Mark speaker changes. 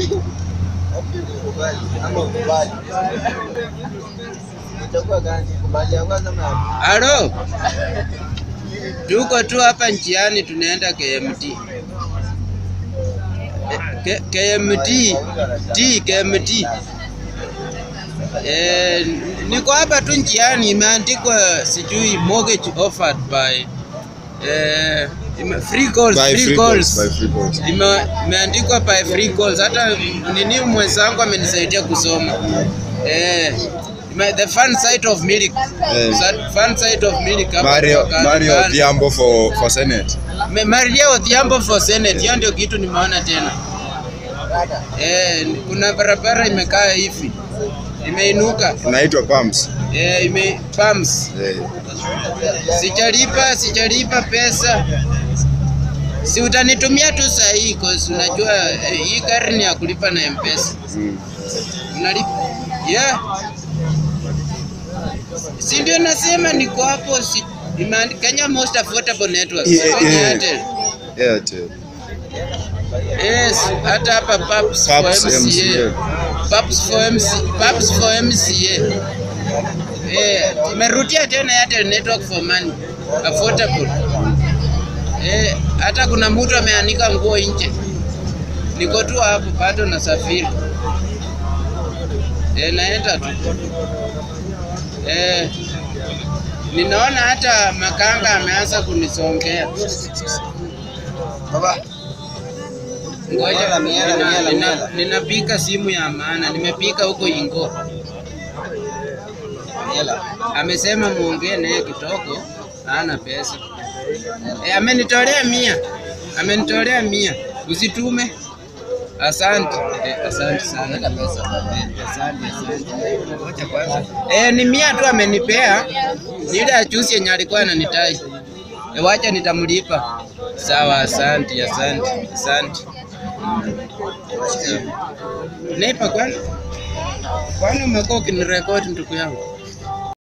Speaker 1: Halo, tuko tu hapa njiani tunaenda KMT. Eh, K- KMT T KMT. Eh, niko hapa tu njiani, imeandikwa sijui mortgage offered by eh, ime- free calls,
Speaker 2: By
Speaker 1: free
Speaker 2: free
Speaker 1: calls.
Speaker 2: calls, by free calls.
Speaker 1: Ime- imeandikwa by free calls. Hata nini mwenzangu amenisaidia kusoma eh, ime- the fun site of Milik
Speaker 2: Eh.
Speaker 1: Sa- fun site of Milik hapa
Speaker 2: Mario,
Speaker 1: kwa
Speaker 2: Mario
Speaker 1: Kandokando.
Speaker 2: Odhiambo for, for Senate.
Speaker 1: Me- Maria Odhiambo for Senate, hiyo ndio kitu nimeona tena. Eh, kuna barabara imekaa hivi imeinuka
Speaker 2: Inaitwa Pumps.
Speaker 1: eh, ime pumps.
Speaker 2: Eh,
Speaker 1: Sijalipa, sijalipa pesa, si utanitumia tu saa hii cause unajua eh, hii gari ni ya kulipa na M-Pesa.
Speaker 2: mm.
Speaker 1: Unalipa yeah. Si ndio nasema niko hapo, si imeandika Kenya Most Affordable Network
Speaker 2: Yeah,
Speaker 1: kwenye
Speaker 2: yeah.
Speaker 1: Airtel.
Speaker 2: Airtel.
Speaker 1: Yes, hata hapa Paps for
Speaker 2: Paps
Speaker 1: MCA.
Speaker 2: MCA.
Speaker 1: Paps for MC, Paps for MCA. Eh, imerudia tena Airtel Network for Money. Affordable. Eh, hata kuna mtu ameanika nguo nje. Niko tu hapo bado nasafiri. Eh, naenda tu. Eh, ninaona hata makanga ameanza kunisongea. Ngoja nina- nina- ninapika simu ya maana, nimepika huko Ingo. Amesema muongee naye kidogo, hana pesa. E, amenitolea mia, amenitolea mia, usitume. Asante e, asante sana. E, asante, asante. Ngoja kwanza. E, ni mia tu amenipea, ni ile ya juzi yenye alikuwa ananitai. E, wacha nitamlipa. Sawa, asante, asante, asante. Nipa kwani? Kwani umekuwa ukinirekodi ndugu yangu?